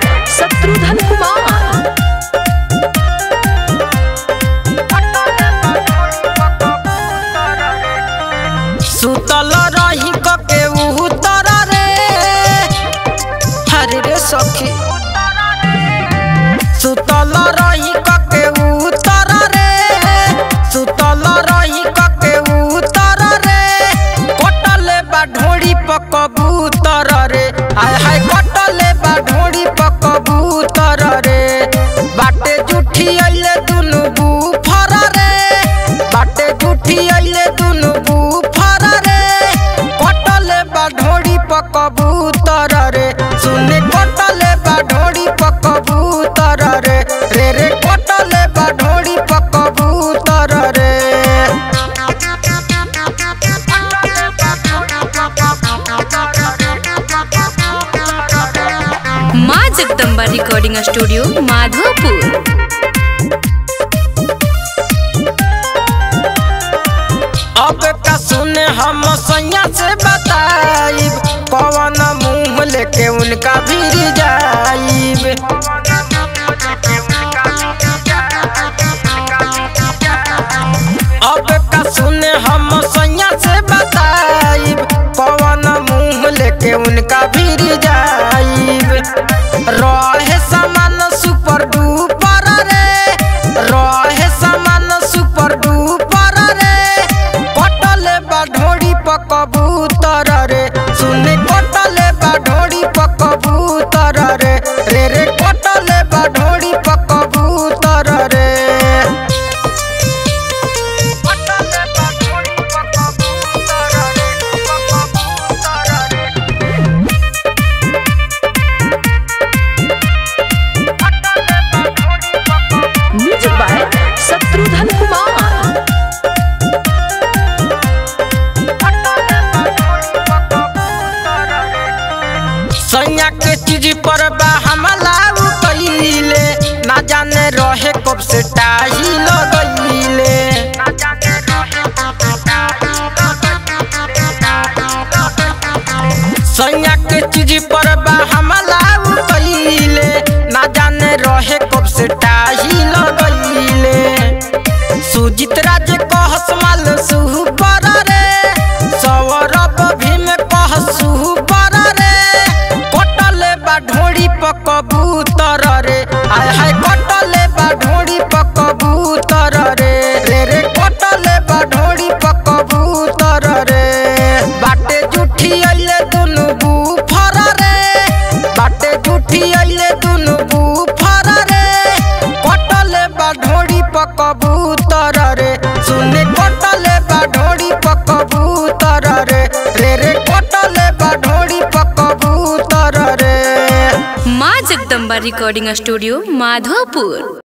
शत्रुघ्न कुमार सुतल रही के उतर रे हरे रे सखी सुतल रही के उतर रे सुतल रही के उतर रे कटले बा ढोड़ी पकबूतर रे हाय हाय कटले बा ढोड़ी पकबूतर रे बाटे जुठी अइले दुनु बुफर रे बाटे जुठी अइले दुनु बुफर रे कटले बा ढोड़ी पकबूतर रे सुने कटले बा ढोड़ी पकबूतर रे रे रे कटले बा ढोड़ी पकबूतर रे माँ जगदम्बा रिकॉर्डिंग स्टूडियो माधोपुर अब का सुने हम सैया से बताइब कौन मुंह लेके उनका भी जाइब अब का सुने हम सैया से बताइब कौन मुंह लेके उनका भी जाइब रहे सामान सुपर डुपर रे रहे सामान सुपर डुपर रे कटले बा ढोड़ी पकबूतर रे सुने कटले बा ढोड़ी पकबूतर रे रे रे कटले बा ढोड़ी पकबूतर रे म्यूजिक बाय शत्रुघ्न कुमार सैया के चीज पर बा हमला उ कइले ना जाने रहे कब से टाही लगइले सैया के चीज पर बा हमला उ कइले ना जाने रहे कब से टाही लगइले सुजित राज कहस माल सुहु पर रे सौरभ भीम कह सुहु पर रे कटले बा ढोड़ी पकबूतर रे हाय हाय कटले बा ढोड़ी पकबूतर रे रे रे कटले बा ढोड़ी पकबूतर रे बाटे जुठी अइले दुनु बुफर रे बाटे जुठी अइले दुनु बुफर रे कटले बा ढोड़ी पकबूतर रे सुने कटले बा ढोड़ी पकबूतर रे रे रे कटले बा ढोड़ी पकबूतर रे माँ जगदम्बा रिकॉर्डिंग स्टूडियो माधोपुर